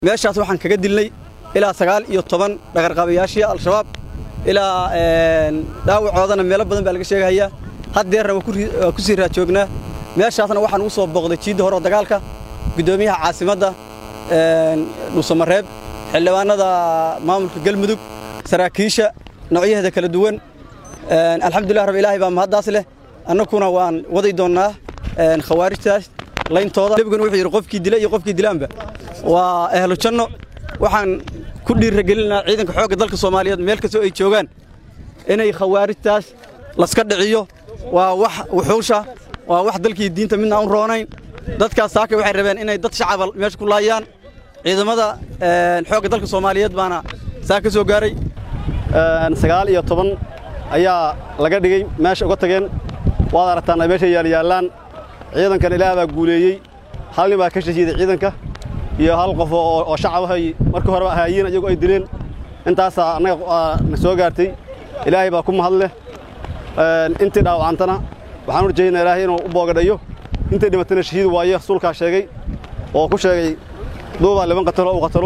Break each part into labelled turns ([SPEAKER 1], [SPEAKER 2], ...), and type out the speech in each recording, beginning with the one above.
[SPEAKER 1] meeshaas waxaan kaga dilnay ilaa sagaal iyo toban dhaqarqabayaashii al-shabaab ilaa dhaawacoodana meelo badan baa laga sheegahayaa haddeerna waa ku sii raajoognaa meeshaasna waxaan ugu soo booqday jiidda hore oo dagaalka guddoomiyaha caasimadda dhuusamareeb xildhibaanada maamulka galmudug saraakiisha noocyaheeda kala duwan alxamdulilah rab ilaahay baa mahaddaas leh annaguna waan waday doonnaa khawaarijtaas layntooda nebiguna wuxuu yidhi qofkii dila iyo qofkii dilaanba waa ehlu janno waxaan ku dhiiragelinaa ciidanka xoogga dalka soomaaliyeed meel kastoo ay joogaan inay khawaarijtaas laska dhiciyo waa wax wuxuusha waa wax dalkii diinta midna aan roonayn dadkaas saakay waxay rabeen inay dad shacaba meesha ku laayaan ciidamada xoogga dalka soomaaliyeed baana saa ka soo gaaray
[SPEAKER 2] sagaal iyo toban ayaa laga dhigay meesha uga tageen waad aragtaan ay meesha yaalyaallaan ciidankan ilaah baa guuleeyey hal nin baa ka shahiiday ciidanka iyo hal qof oo shacabahay markii horeba ahaayiin iyagu ay dileen intaasaa annaga na soo gaartay ilaahay baa ku mahad leh intii dhaawacantana waxaan u rajaynaa ilaahay inuu u boogadhayo intay dhimatana shahiid waaye rasuulkaa sheegay oo ku sheegay duubaa liban qatalo u qatalo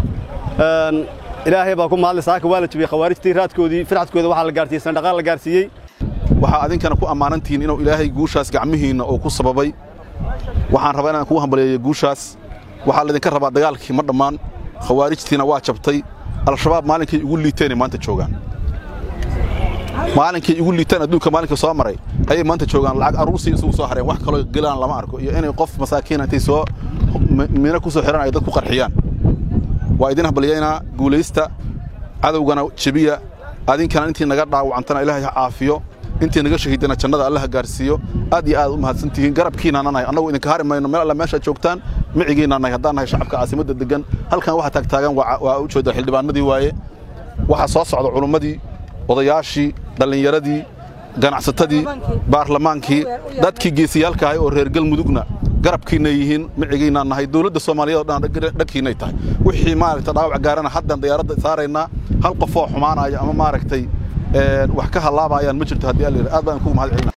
[SPEAKER 2] ilaahay baa ku mahadle saaka waa la jibiyey khawaarijtii raadkoodii firxadkooda waxaa la gaarsiiyey sandhaqaan la gaarsiiyey
[SPEAKER 3] waxaa adinkana ku ammaanantihiin inuu ilaahay guushaas gacmihiinna uu ku sababay waxaan rabaa inaan kuu hambaleeyo guushaas waxaa laydinka rabaa dagaalkii ma dhammaan khawaarijtiina waa jabtay al-shabaab maalinkay igu liiteenay maanta joogaan maalinkay igu liiteen adduunka maalinka soo maray ayay maanta joogaan lacag aruursii isugu soo hareen wax kaloo gelaan lama arko iyo inay qof masaakiina intay soo miino ku soo xihan ay dad ku qarxiyaan waa idin hambalyaynaa guulaysta cadowgana jebiya adinkana intii naga dhaawacantana ilaahay ha caafiyo intii naga shahiidana jannada allaha gaarsiiyo aad iyo aad u mahadsantihiin garabkiinana nahay annagu idinka hari mayno meel alla meeshaad joogtaan micigiinna nahay haddaan nahay shacabka caasimadda deggan halkan waxa taagtaagan waa u jeeda xildhibaanadii waaye waxaa soo socda culummadii odayaashii dhallinyaradii ganacsatadii baarlamaankii dadkii geesiyaalka ahay oo reer galmudugna garabkiinay yihiin micigiinaa nahay dowladda soomaaliyeed oo dhan dhankiinay tahay wixii maaragta dhaawac gaarana haddan diyaaradda saaraynaa hal qofoo xumaanaya ama maaragtay wax ka hallaabayaan ma jirto haddii alla aad baan kugu mahad celina